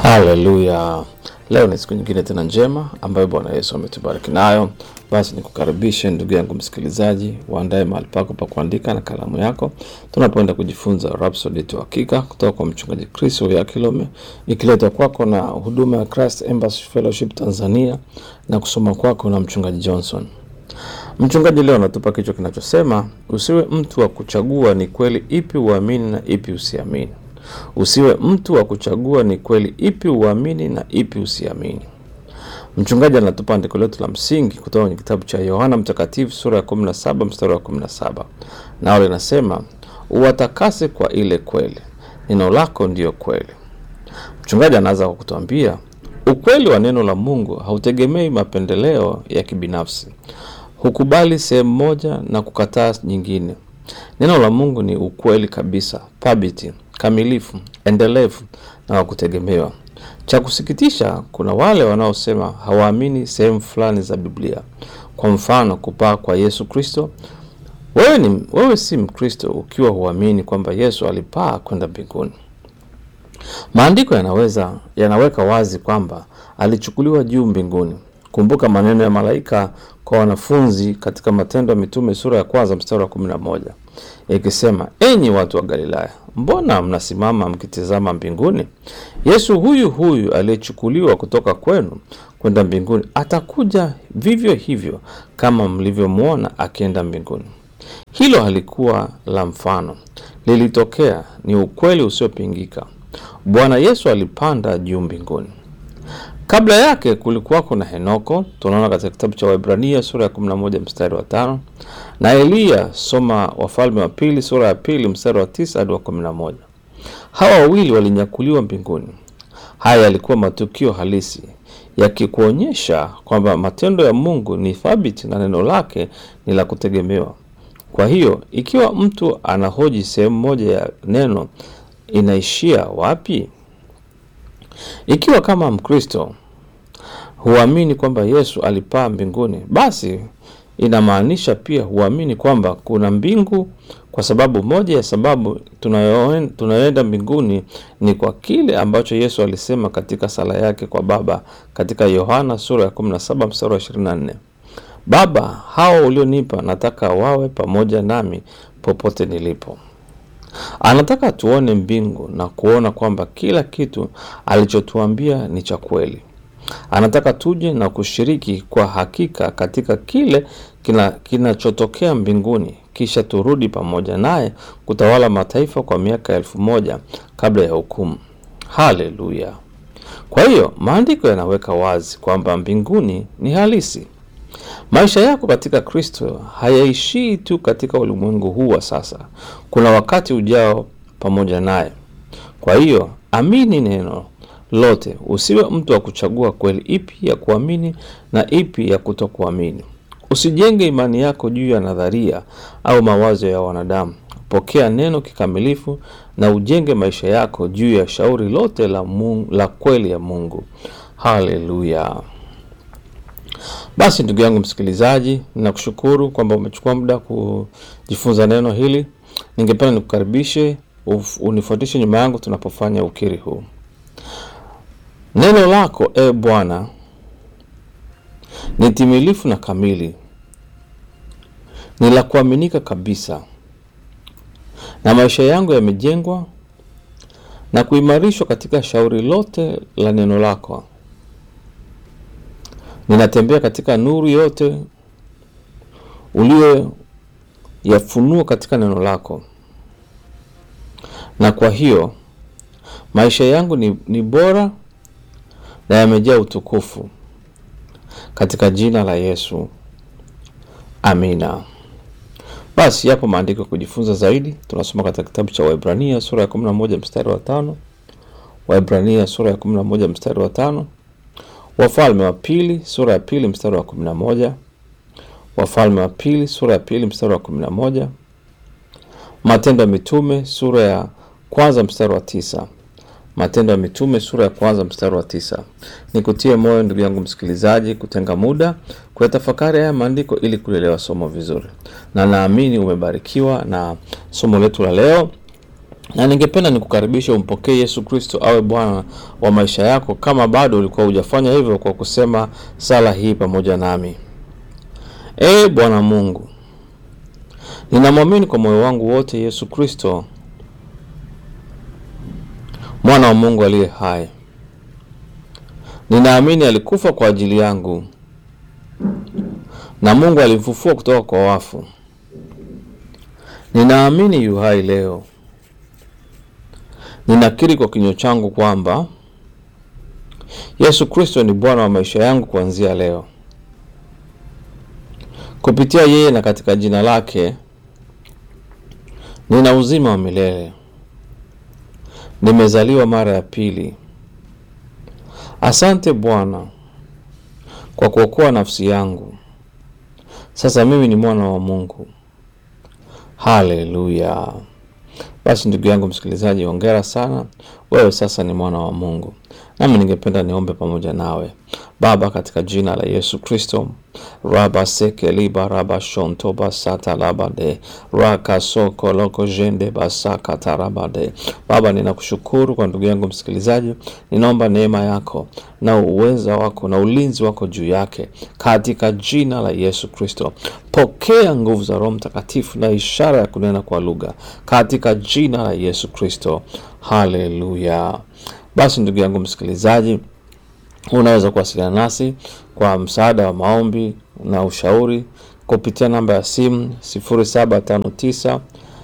Haleluya! Leo ni siku nyingine tena njema ambayo Bwana Yesu ametubariki nayo. Basi nikukaribishe ndugu yangu msikilizaji, uandae mahali pako pa kuandika na kalamu yako, tunapoenda kujifunza Rhapsody tu hakika kutoka kwa mchungaji Chris Oyakhilome, ikiletwa kwako na huduma ya Christ Embassy Fellowship Tanzania na kusoma kwako na mchungaji Johnson. Mchungaji leo anatupa kichwa kinachosema usiwe mtu wa kuchagua ni kweli ipi uamini na ipi usiamini. Usiwe mtu wa kuchagua ni kweli ipi uamini na ipi usiamini. Mchungaji anatupa andiko letu la msingi kutoka kwenye kitabu cha Yohana Mtakatifu sura ya 17 mstari wa 17, nao linasema uwatakase kwa ile kweli, neno lako ndiyo kweli. Mchungaji anaanza kwa kutuambia ukweli wa neno la Mungu hautegemei mapendeleo ya kibinafsi, hukubali sehemu moja na kukataa nyingine. Neno la Mungu ni ukweli kabisa, thabiti, kamilifu, endelevu na wa kutegemewa. Cha kusikitisha, kuna wale wanaosema hawaamini sehemu fulani za Biblia, kwa mfano kupaa kwa Yesu Kristo. Wewe ni wewe si Mkristo ukiwa huamini kwamba Yesu alipaa kwenda mbinguni. Maandiko yanaweza yanaweka wazi kwamba alichukuliwa juu mbinguni. Kumbuka maneno ya malaika kwa wanafunzi katika Matendo ya Mitume sura ya kwanza mstari wa kumi na moja ikisema, enyi watu wa Galilaya, mbona mnasimama mkitizama mbinguni? Yesu huyu huyu aliyechukuliwa kutoka kwenu kwenda mbinguni atakuja vivyo hivyo kama mlivyomwona akienda mbinguni. Hilo halikuwa la mfano, lilitokea, ni ukweli usiopingika. Bwana Yesu alipanda juu mbinguni. Kabla yake kulikuwako na Henoko, tunaona katika kitabu cha Waebrania sura ya 11 mstari wa tano, na Eliya, soma Wafalme wa Pili sura ya pili mstari wa tisa hadi wa 11. Hawa wawili walinyakuliwa mbinguni. Haya yalikuwa matukio halisi yakikuonyesha kwamba matendo ya Mungu ni thabiti na neno lake ni la kutegemewa. Kwa hiyo ikiwa mtu anahoji sehemu moja ya neno inaishia wapi? Ikiwa kama Mkristo huamini kwamba Yesu alipaa mbinguni, basi inamaanisha pia huamini kwamba kuna mbingu, kwa sababu moja ya sababu tunayoenda mbinguni ni kwa kile ambacho Yesu alisema katika sala yake kwa Baba katika Yohana sura ya 17 mstari wa 24, Baba, hao ulionipa nataka wawe pamoja nami popote nilipo. Anataka tuone mbingu na kuona kwamba kila kitu alichotuambia ni cha kweli. Anataka tuje na kushiriki kwa hakika katika kile kinachotokea kina mbinguni, kisha turudi pamoja naye kutawala mataifa kwa miaka elfu moja kabla ya hukumu. Haleluya! Kwa hiyo maandiko yanaweka wazi kwamba mbinguni ni halisi. Maisha yako katika Kristo hayaishii tu katika ulimwengu huu wa sasa. Kuna wakati ujao pamoja naye. Kwa hiyo amini neno lote, usiwe mtu wa kuchagua kweli ipi ya kuamini na ipi ya kutokuamini. Usijenge imani yako juu ya nadharia au mawazo ya wanadamu. Pokea neno kikamilifu na ujenge maisha yako juu ya shauri lote la, Mungu, la kweli ya Mungu. Haleluya! Basi ndugu yangu msikilizaji, ninakushukuru kwamba umechukua muda kujifunza neno hili. Ningependa nikukaribishe unifuatishe nyuma yangu tunapofanya ukiri huu. Neno lako e Bwana ni timilifu na kamili, ni la kuaminika kabisa, na maisha yangu yamejengwa na kuimarishwa katika shauri lote la neno lako. Ninatembea katika nuru yote uliyoyafunua katika neno lako, na kwa hiyo maisha yangu ni, ni bora na yamejaa utukufu katika jina la Yesu, amina. Basi yapo maandiko ya kujifunza zaidi, tunasoma katika kitabu cha Waebrania sura ya 11 mstari wa tano, Waebrania sura ya 11 mstari wa tano Wafalme wa Pili sura ya pili mstari wa kumi na moja Wafalme wa Pili sura ya pili mstari wa kumi na moja Matendo ya Mitume sura ya kwanza mstari wa tisa Matendo ya Mitume sura ya kwanza mstari wa tisa Nikutie moyo ndugu yangu msikilizaji, kutenga muda kuyatafakari haya maandiko ili kulielewa somo vizuri, na naamini umebarikiwa na somo letu la leo na ningependa nikukaribisha umpokee Yesu Kristo awe Bwana wa maisha yako, kama bado ulikuwa hujafanya hivyo, kwa kusema sala hii pamoja nami. Ee Bwana Mungu, ninamwamini kwa moyo wangu wote Yesu Kristo mwana wa Mungu aliye hai. Ninaamini alikufa kwa ajili yangu na Mungu alimfufua kutoka kwa wafu. Ninaamini yu hai leo. Ninakiri kwa kinywa changu kwamba Yesu Kristo ni Bwana wa maisha yangu kuanzia leo. Kupitia yeye na katika jina lake nina uzima wa milele. Nimezaliwa mara ya pili. Asante Bwana kwa kuokoa nafsi yangu. Sasa mimi ni mwana wa Mungu. Haleluya! Basi ndugu yangu msikilizaji, hongera sana, wewe sasa ni mwana wa Mungu. Nami ningependa niombe pamoja nawe. Baba, katika jina la Yesu Kristo, raba seke liba raba shonto basata labade raka soko loko jende basaka tarabade. Baba, ninakushukuru kwa ndugu yangu msikilizaji, ninaomba neema yako na uweza wako na ulinzi wako juu yake katika jina la Yesu Kristo. Pokea nguvu za Roho Mtakatifu na ishara ya kunena kwa lugha katika jina la Yesu Kristo. Haleluya! Basi ndugu yangu msikilizaji, unaweza kuwasiliana nasi kwa msaada wa maombi na ushauri kupitia namba ya simu 0759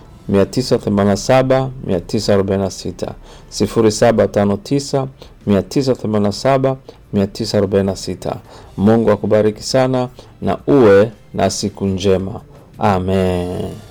987 946 0759 987 946. Mungu akubariki sana na uwe na siku njema. Amen.